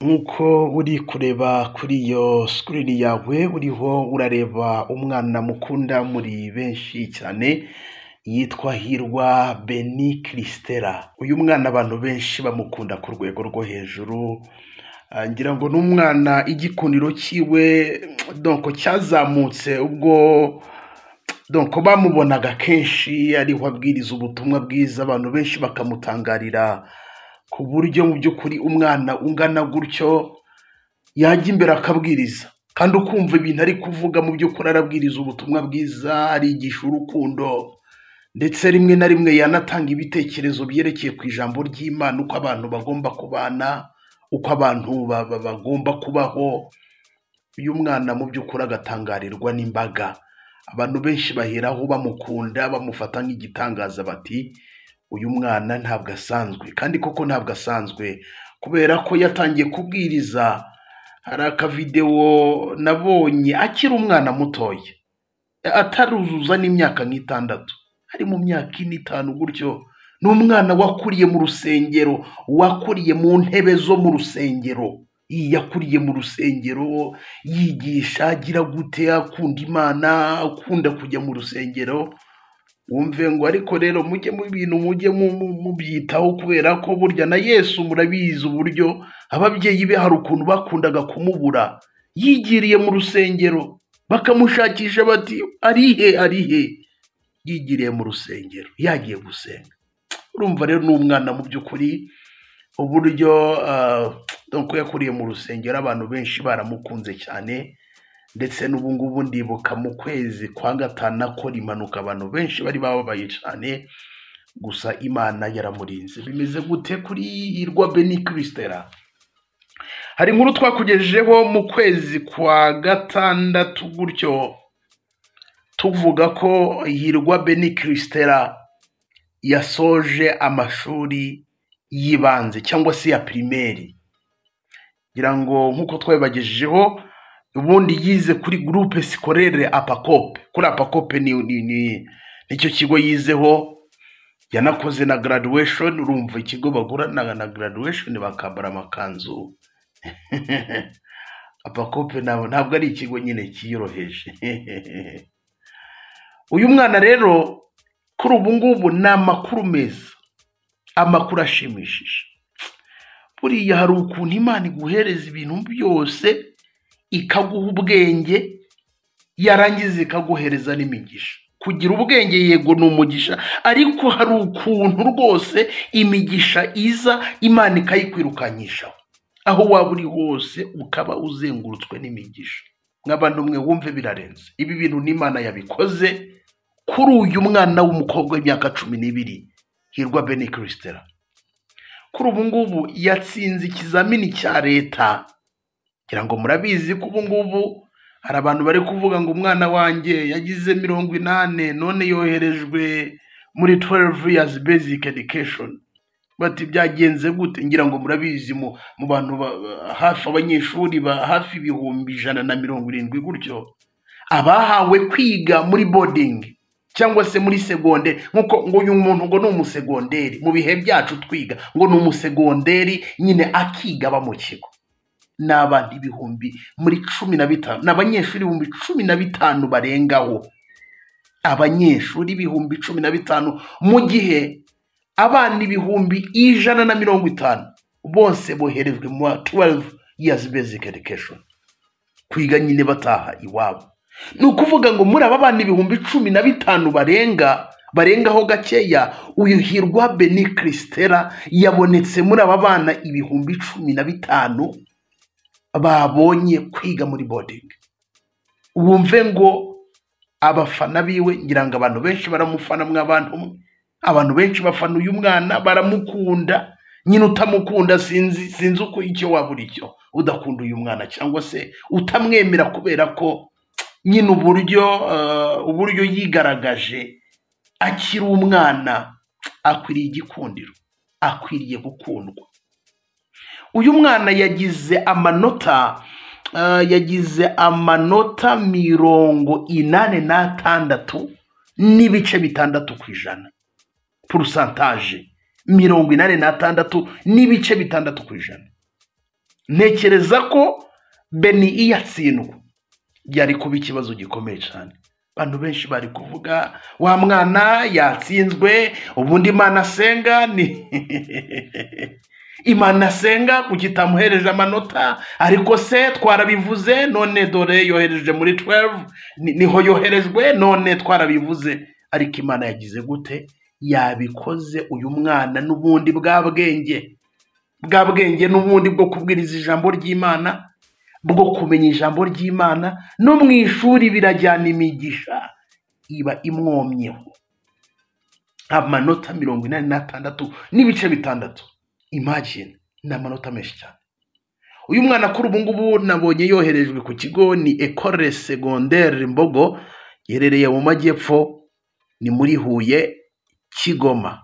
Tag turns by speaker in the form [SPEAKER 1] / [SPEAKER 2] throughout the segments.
[SPEAKER 1] Nk'uko uri kureba kuri iyo sikirini yawe uriho urareba umwana mukunda muri benshi cyane yitwa Hirwa Beni Christella, uyu mwana abantu benshi bamukunda ku rwego rwo hejuru ngira ngo ni umwana igikundiro cyiwe donko cyazamutse ubwo donko bamubonaga kenshi ariho abwiriza ubutumwa bwiza abantu benshi bakamutangarira ku buryo mu by'ukuri umwana ungana gutyo yajya imbere akabwiriza kandi ukumva ibintu ari kuvuga mu by'ukuri arabwiriza ubutumwa bwiza arigisha urukundo ndetse rimwe na rimwe yanatanga ibitekerezo byerekeye ku ijambo ry'Imana uko abantu bagomba kubana uko abantu ba- ba- bagomba kubaho uyu mwana mu by'ukuri agatangarirwa n'imbaga abantu benshi baheraho bamukunda bamufata nk'igitangaza bati uyu mwana ntabwo asanzwe kandi koko ntabwo asanzwe kubera ko yatangiye kubwiriza hari akavidewo nabonye akiri umwana mutoya ataruzuza n'imyaka nk'itandatu ari mu myaka ine itanu gutyo ni umwana wakuriye mu rusengero wakuriye mu ntebe zo mu rusengero yakuriye mu rusengero yigisha agira gute akunda imana akunda kujya mu rusengero wumve ngo ariko rero mujye mu bintu mujye mu- mu- mubyitaho kubera ko burya na yesu murabizi uburyo ababyeyi be hari ukuntu bakundaga kumubura yigiriye mu rusengero bakamushakisha bati arihe arihe yigiriye mu rusengero yagiye gusenga urumva rero ni umwana mu by'ukuri uburyo ah, nuko yakuriye mu rusengero abantu benshi baramukunze cyane ndetse n'ubu ngubu ndibuka mu kwezi kwa gatanu akora impanuka abantu benshi bari bababaye cyane gusa imana yaramurinze bimeze gute kuri hirwa beni kirisitera hari inkuru twakugejejeho mu kwezi kwa gatandatu gutyo tuvuga ko hirwa beni kirisitera yasoje amashuri y'ibanze cyangwa se ya pirimeri ngira ngo nk'uko twabibagejejeho ubundi yize kuri groupe scolaire apacope kuri apacope ni, ni, ni, nicyo kigo yizeho yanakoze na graduation urumva ikigo bagurana na graduation bakambara amakanzu apacope nabo ntabwo ari ikigo nyine cyiyoroheje uyu mwana rero kuri ubu ngubu ni amakuru meza amakuru ashimishije buriya hari ukuntu imana iguhereza ibintu byose ikaguha ubwenge yarangiza ikaguhereza n'imigisha kugira ubwenge yego ni umugisha ariko hari ukuntu rwose imigisha iza imana ikayikwirukanishaho aho waba uri hose ukaba uzengurutswe n'imigisha nk'abantu mwe wumve birarenze ibi bintu n'imana yabikoze kuri uyu mwana w'umukobwa w'imyaka cumi n'ibiri hirwa beni kirisitera kuri ubu ngubu yatsinze ikizamini cya leta ngira ngo murabizi ko ubu ngubu hari abantu bari kuvuga ngo umwana wanjye yagize mirongo inani none yoherejwe muri 12 years basic education bati byagenze gute ngira ngo murabizi mu, mu bantu ba, ba- hafi abanyeshuri ba hafi ibihumbi ijana na mirongo irindwi gutyo abahawe kwiga muri boarding cyangwa se muri segonderi nk'uko ngo uyu muntu ngo ni umusegonderi mu bihe byacu twiga ngo ni umusegonderi nyine akiga aba mu kigo ni abantu ibihumbi muri cumi na bitanu ni abanyeshuri ibihumbi cumi na bitanu barengaho abanyeshuri ibihumbi cumi na bitanu mu gihe abana ibihumbi ijana na mirongo itanu bose boherejwe mu 12 years basic education kwiga nyine bataha iwabo ni ukuvuga ngo muri aba bana ibihumbi cumi na bitanu barenga barengaho gakeya uyu hirwa beni kirisitera yabonetse muri aba bana ibihumbi cumi na bitanu babonye kwiga muri bodingi wumve ngo abafana biwe ngira ngo abantu benshi baramufana mwe abantu mwe abantu benshi bafana uyu mwana baramukunda nyine utamukunda sinzi sinzi uko icyo waba uri cyo udakunda uyu mwana cyangwa se utamwemera kubera ko nyine uburyo eh, uburyo yigaragaje akiri umwana akwiriye igikundiro akwiriye gukundwa uyu mwana yagize amanota eh, yagize amanota mirongo inani n'atandatu n'ibice bitandatu ku ijana purusantaje mirongo inani n'atandatu n'ibice bitandatu ku ijana ntekereza ko beni iyo atsindwa byari kuba ikibazo gikomeye cyane abantu benshi bari kuvuga wa mwana yatsinzwe ubundi imana asenga ni imana asenga kuko itamuhereje amanota ariko se twarabivuze none dore yohereje muri 12 ni- niho yoherejwe none twarabivuze ariko imana yagize gute yabikoze uyu mwana n'ubundi bwa bwenge bwa bwenge n'ubundi bwo kubwiriza ijambo ry'imana bwo kumenya ijambo ry'imana no mu ishuri birajyana imigisha iba imwomyeho amanota mirongo inani n'atandatu n'ibice bitandatu imagine ni amanota menshi cyane uyu mwana kuri ubu ngubu nabonye yoherejwe ku kigo ni ecole secondaire mbogo giherereye mu majyepfo ni muri huye kigoma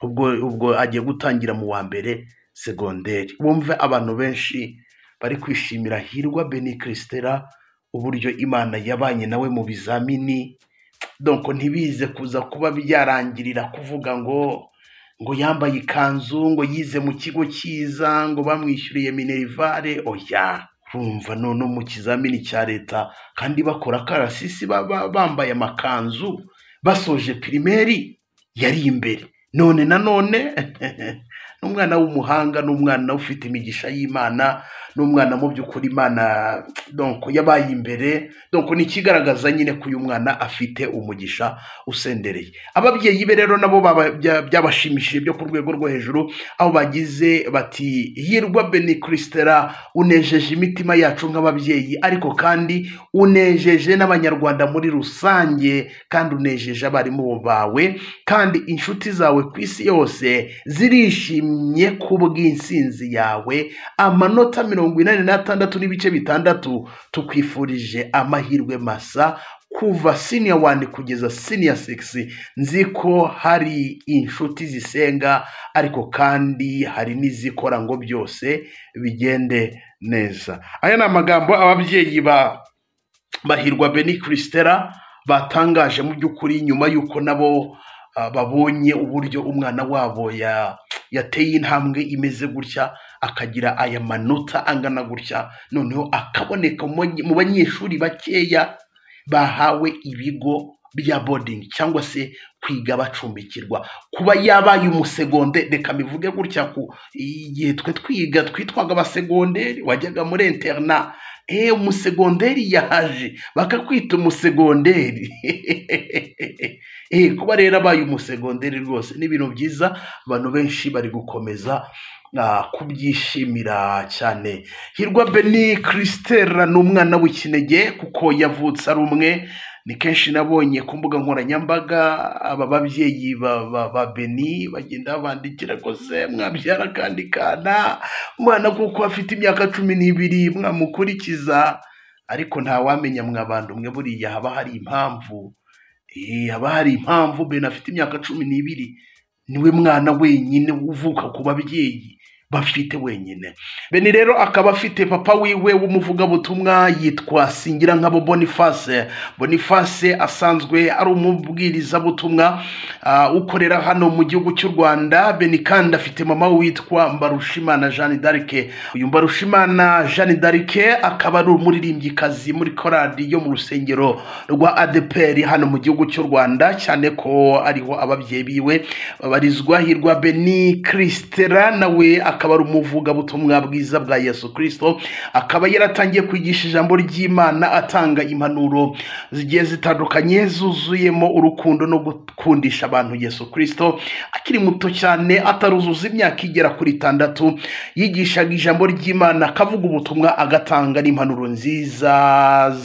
[SPEAKER 1] ubwo ubwo agiye gutangira mu wa mbere segonderi wumve abantu benshi bari kwishimira hirwa beni kirisitera uburyo imana yabanye nawe mu bizamini donko ntibize kuza kuba byarangirira kuvuga ngo ngo yambaye ikanzu ngo yize mu kigo cyiza ngo bamwishyuriye minerivare oya rumva none mu kizamini cya leta kandi bakora akarasisi baba bambaye amakanzu basoje pirimeri yari imbere none na none n'umwana w'umuhanga n'umwana ufite imigisha y'imana n'umwana mu by'ukuri imana donc yabaye imbere donc ni ikigaragaza nyine ko uyu mwana afite umugisha usendereye ababyeyi be rero nabo baba- bya- byabashimishije byo ku rwego rwo hejuru aho bagize bati hirwa beni kirisitera unejeje imitima yacu nk'ababyeyi ariko kandi unejeje n'abanyarwanda muri rusange kandi unejeje abarimu bawe kandi inshuti zawe ku isi yose zirishimye ku bw'insinzi yawe amanota mirongo inani n'atandatu n'ibice bitandatu tukwifurije amahirwe masa kuva siniya wani kugeza siniya sigisi nzi ko hari inshuti zisenga ariko kandi hari n'izikora ngo byose bigende neza aya ni amagambo ababyeyi ba bahirwa beni kirisitera batangaje mu by'ukuri nyuma y'uko nabo ah, babonye uburyo umwana wabo ya- yateye intambwe imeze gutya akagira aya manota angana gutya noneho akaboneka mu banye- mu banyeshuri bakeya bahawe ibigo bya bodingi cyangwa se kwiga bacumbikirwa kuba yabaye umusegonde reka mbivuge gutya ku igihe twe twiga twitwaga abasegonderi wajyaga muri interna eee umusegonderi yaje bakakwita umusegonderi eee kuba rero abaye umusegonderi rwose ni ibintu byiza abantu benshi bari gukomeza ah, kubyishimira cyane hirwa beni kirisitera ni umwana w'ikinege kuko yavutse ari umwe ni kenshi nabonye ku mbuga nkoranyambaga aba babyeyi ba- ba ba beni bagenda babandikira rwose mwabyara kandi kana umwana kuko afite imyaka cumi n'ibiri mwamukurikiza ariko ntawamenya mwabantu mwe buriya haba hari impamvu Eh, haba hari impamvu bene afite imyaka cumi n'ibiri niwe mwana wenyine uvuka ku babyeyi bafite wenyine bene rero akaba afite papa wiwe w'umuvugabutumwa yitwa singira nkabo boniface boniface asanzwe ari umubwirizabutumwa ah, ukorera hano mu gihugu cy'u rwanda beni kandi afite mama witwa mbarushimana jeanne d'arc uyu mbarushimana jeanne d'arc akaba ari umuririmbyikazi muri korali yo mu rusengero rwa adeperi hano mu gihugu cy'u rwanda cyane ko ariho ababyeyi biwe babarizwa hirwa beni kirisitera nawe akaba ari umuvugabutumwa bwiza bwa yesu kirisito akaba yaratangiye kwigisha ijambo ry'imana atanga impanuro zigiye zitandukanye zuzuyemo urukundo no gukundisha abantu yesu kirisito akiri muto cyane ataruzuza imyaka igera kuri itandatu yigishaga ijambo ry'imana akavuga ubutumwa agatanga n'impanuro nziza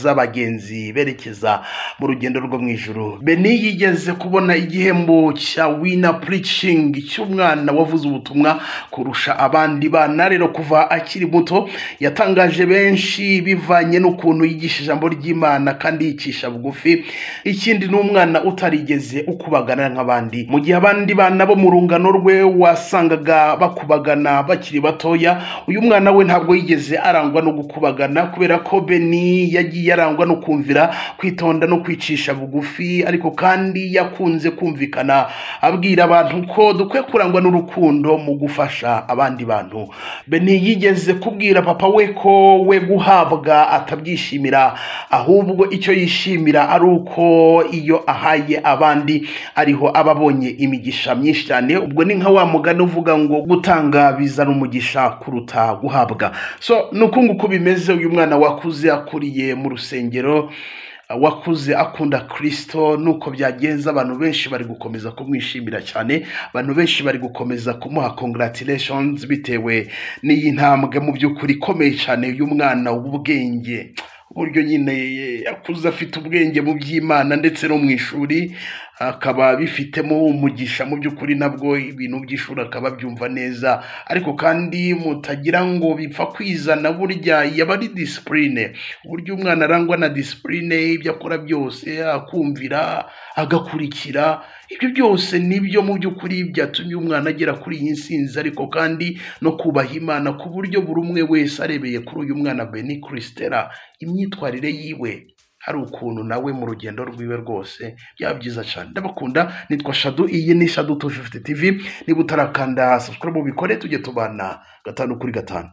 [SPEAKER 1] z'abagenzi berekeza mu rugendo rwo mu ijuru beni yigeze kubona igihembo cya wina preaching cy'umwana wavuze ubutumwa kurusha abandi bana rero kuva akiri muto yatangaje benshi bivanye n'ukuntu yigisha ijambo ry'imana kandi yicisha bugufi ikindi ni umwana utarigeze ukubagana nk'abandi mu gihe abandi bana bo mu rungano rwe wasangaga bakubagana bakiri batoya uyu mwana we ntabwo yigeze arangwa no gukubagana kubera ko beni yagiye arangwa no kumvira kwitonda no kwicisha bugufi ariko kandi yakunze kumvikana abwira abantu ko dukwiye kurangwa n'urukundo mu gufasha abandi abandi bantu beni yigeze kubwira papa we ko we guhabwa atabyishimira ahubwo icyo yishimira ari uko iyo ahaye abandi ariho aba abonye imigisha myinshi cyane ubwo ni nka wa mugani uvuga ngo gutanga bizana umugisha kuruta guhabwa so ni uku nguku bimeze uyu mwana wakuze akuriye mu rusengero wakuze akunda kirisito nuko byagenze abantu benshi bari gukomeza kumwishimira cyane abantu benshi bari gukomeza kumuha congratulations bitewe n'iyi ntambwe mu by'ukuri ikomeye cyane y'umwana w'ubwenge uburyo nyine yakuze afite ubwenge mu by'imana ndetse no mu ishuri akaba bifitemo umugisha mu by'ukuri nabwo ibintu by'ishuri akaba abyumva neza ariko kandi mutagira ngo bipfa kwizana burya yaba ari disipurine uburyo umwana arangwa na disipurine ibyo akora byose akumvira agakurikira ibyo byose nibyo mu by'ukuri byatumye umwana agera kuri iyi nsinzi ariko kandi no kubaha imana ku buryo buri umwe wese arebeye kuri uyu mwana beni kirisitera imyitwarire yiwe hari ukuntu nawe mu rugendo rwiwe rwose byaba byiza cyane ndabakunda nitwa shadu iyi ni shadu tu fifuti tivi niba utarakanda subscribe ubikore tujye tubana gatanu kuri gatanu